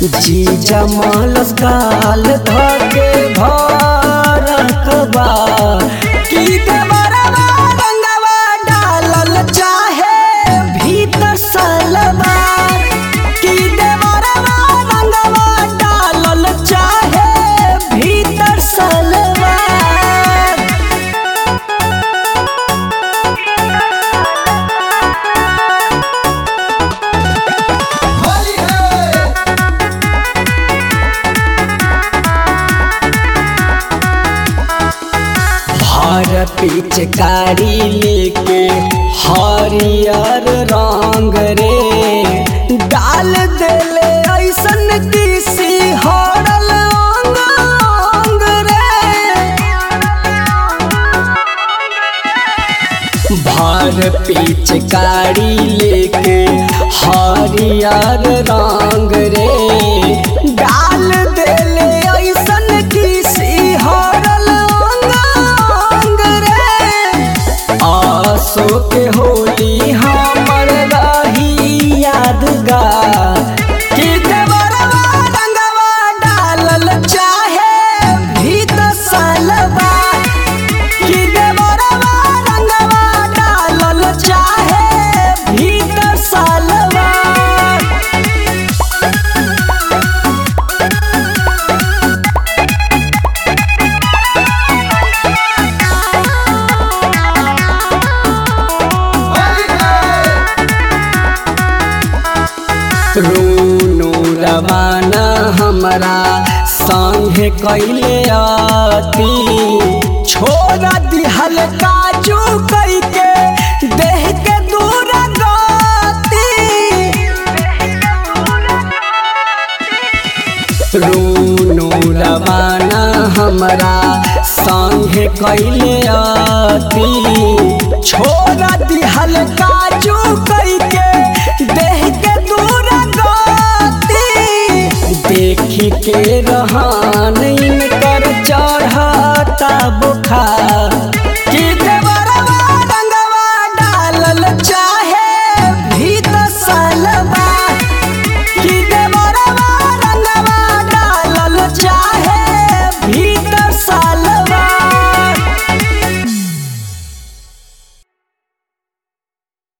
जी जमलस काल धके भरकबा की देवरवा रंगवा डालल चाहे भीतर सलवार की देवरवा रंगवा डालल चाहे भीतर सलवार होली है हर पिचकारी लेके हरियर रंग रे डाल देले ऐसन किसी हरल अंग अंग रे भर पिचकारी लेके हरियर रंग रे डाल देले ऐसन किसी हरल अंग अंग रे आसो के होली हमर रही यादगार कि देवरवा रंगवा डालल चाहे भीतर सलवार कि देवरवा रंगवा डालल चाहे भीतर सलवार होली है रोनो रवाना हमरा संगे कैले आती छोड़ा दिहल काजू कैके देह के दूर गती रोनो रवाना हमरा संगे कैले आती छोड़ा दिहल काजू कैके देह के दूर गती देखी के रहा